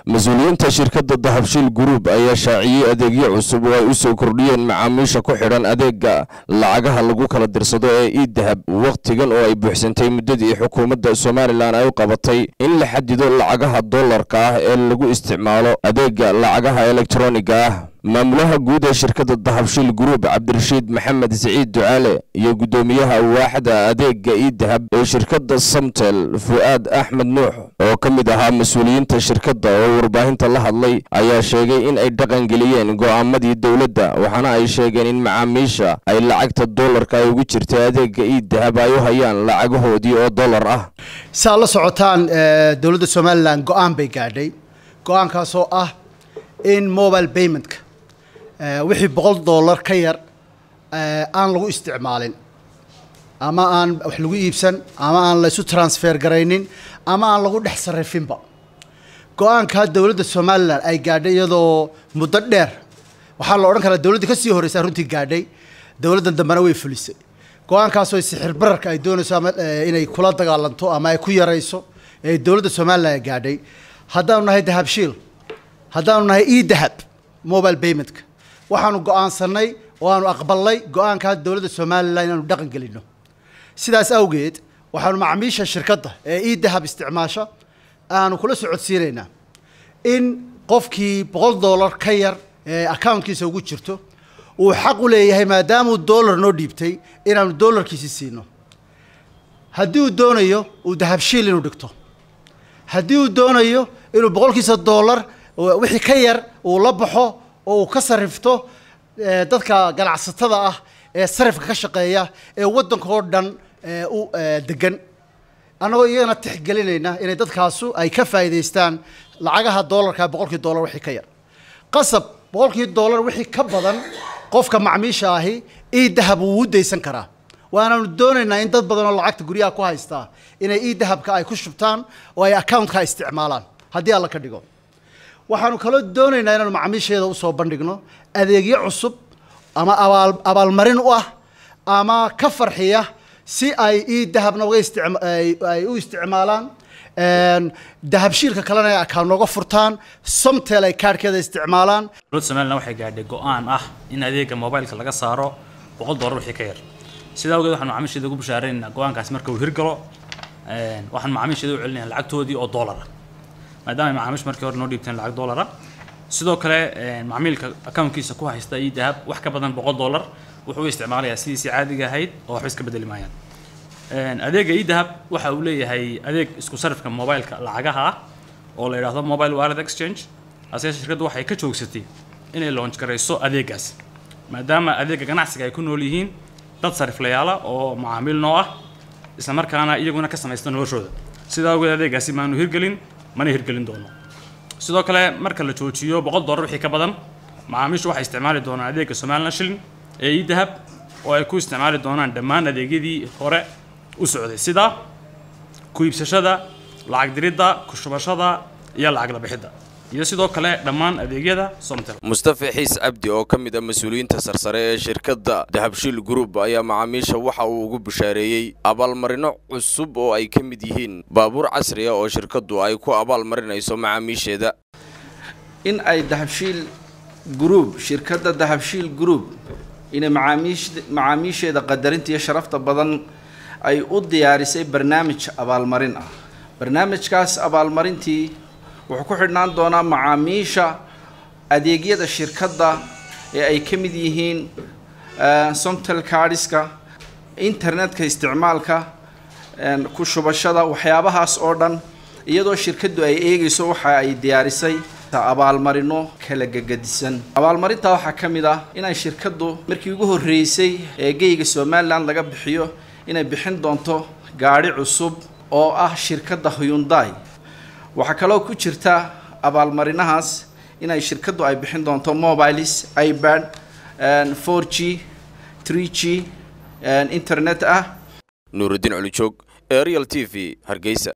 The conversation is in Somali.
mas-uuliyiinta shirkadda dahabshiil group ayaa shaaciyey adeegyo cusub oo ay u soo kordhiyeen macaamiisha ku xidhan adeega lacagaha lagu kala dirsado ee ii dahab wakhtigan oo ay buuxsantay muddadii xukuumadda somalilan ay u qabatay in la xadido lacagaha dollarka ah ee lagu isticmaalo adeega lacagaha elektroniga ah maamulaha guud ee shirkadda dahabshiil group cabdirashiid maxamed siciid ducaale iyo guddoomiyaha waaxda adeega ii dahab ee shirkadda samtel fu'aad axmed nuux oo ka mid ahaa mas-uuliyiinta shirkadda oo warbaahinta la hadlay ayaa sheegay in ay dhaqangeliyeen go'aamadii dowladda waxaana ay sheegeen in macaamiisha ay lacagta dollarka ay ugu jirtay adeega ii dahab ay u hayaan lacagahoodii oo dollar ah si aad la socotaan dowladda somalilan go-aan bay gaadhay go-aankaasoo ah in mobile paymentka wixii boqol dollar ka yar aan lagu isticmaalin ama aan wax lagu iibsan ama aan laysu transfer garaynin ama aan lagu dhex sarifinba go-aankaa dowladda somalilan ay gaadhay iyadoo muddo dheer waxaa la odhan karaa dowladda kasii horreysaa runtii gaadhay dowladdan dambena way fulisay go-aankaasoo sixir bararka ay doonayso ama inay kula dagaalanto ama ay ku yarayso ee dowladda somalilan ay gaadhay haddaanu nahay dahabshiil haddaanu nahay e dahab mobile paymentka waxaanu go-aansanay oo aanu aqbalnay go-aankaa dowladda somalilan inaanu dhaqan gelino sidaas awgeed waxaanu macaamiisha shirkadda ee ii dahab isticmaasha aanu kula socodsiinaynaa in qofkii boqol dollar ka yar ee accountkiisa ugu jirto uu xaq u leeyahay maadaamuu dollar noo dhiibtay inaanu dollarkiisi siino haddii uu doonayo uu dahabshiil inuu dhigto haddii uu doonayo inuu boqolkiisa dollar wixii ka yar uu la baxo oo uu ka sarifto dadka ganacsatada ah ee sarifka ka shaqeeya ee waddanka oo dhan u degan annagoo iyagana tixgelinayna inay dadkaasu ay ka faa'iidaystaan lacagaha dollarka boqolkii dollar wixii ka yar qasab boqolkii dollar wixii ka badan qofka macmiisha ahi ii dahab wuu u daysan karaa waanaanu doonaynaa in dad badan oo lacagta guryaha ku haystaa inay ii dahabka ay ku shubtaan oo ay accountka isticmaalaan haddii alla ka dhigo waxaanu kaloo doonaynaa inaanu macaamiisheeda usoo bandhigno adeegyo cusub ama abaal abaalmarin u ah ama ka farxiya si ay ii dahabna uga isticay u isticmaalaan dahabshiilka kalena ay akaan nooga furtaan somtel ay kaarhkeeda isticmaalaan dowladda somalilan waxay gaadhay go-aan ah in adeega mobileka laga saaro boqol dollar wixii ka yar sidaa awgeed waxaan macaamiisheeda ugu bashaaraynaynaa go-aankaasi marka uu hirgalo waxaan macaamiisheeda u celinayaa lacagtoodii oo dollar ah maadaama ay macaamiish markii hore noo dhiibteen lacag dollara sidoo kale macmiilka accountkiisa ku haysta ii dahab wax ka badan boqol dollar wuxuu u isticmaalayaa sidiisii caadiga ahayd oo waxba iska bedeli maayaan adeega ii dahab waxa uu leeyahay adeeg isku sarifka mobileka lacagaha ah oo la yidhaahdo mobile wallet exchange asee shirkaddu waxay ka joogsatay inay launch garayso adeegaas maadaama adeega ganacsiga ay ku nool yihiin dad sariflayaala oo macaamiil noo ah isla markaana iyaguna ka samaysta noloshooda sidaa awgeed adeegaasi maanu hirgelin mana hirgelin doono sidoo kale marka la joojiyo boqol dollar wixii ka badan macaamiishu waxay isticmaali doonaan adeega somalilan shilin ee ii dahab oo ay ku isticmaali doonaan dhammaan adeegyadii hore u socday sida ku iibsashada lacag diridda ku shubashada iyo lacag la bixidda iyo sidoo kale dhammaan adeegyada somtel mustafa xiis cabdi oo ka mid ah mas-uuliyiinta sarsare ee shirkadda dahabshiil group ayaa macaamiisha waxa uu ugu bashaareeyey abaalmarino cusub oo ay ka mid yihiin baabuur casri ah oo shirkaddu ay ku abaalmarinayso macaamiisheeda in ay dahabshiil group shirkadda dahabshiil group inay macaamiish macaamiisheeda qadarinta iyo sharafta badan ay u diyaarisay barnaamij abaalmarin ah barnaamijkaas abaalmarintii wuxuu ku xidhnaan doonaa macaamiisha adeegyada shirkadda ee ay ka mid yihiin somtel cardiska internetka isticmaalka ku shubashada waxyaabahaas oo dhan iyadoo shirkaddu ay eegayso waxa ay diyaarisay abaalmarino kala gegadisan abaalmarintaa waxaa ka mid ah inay shirkaddu markii ugu horreysay ee geyga somalilan laga bixiyo inay bixin doonto gaadhi cusub oo ah shirkadda hyundai waxaa kaloo ku jirta abaalmarinahaas inay shirkaddu ay bixin doonto mobiles ibad four g tree g internet ah nuurudiin culijoog arial t v hargeysa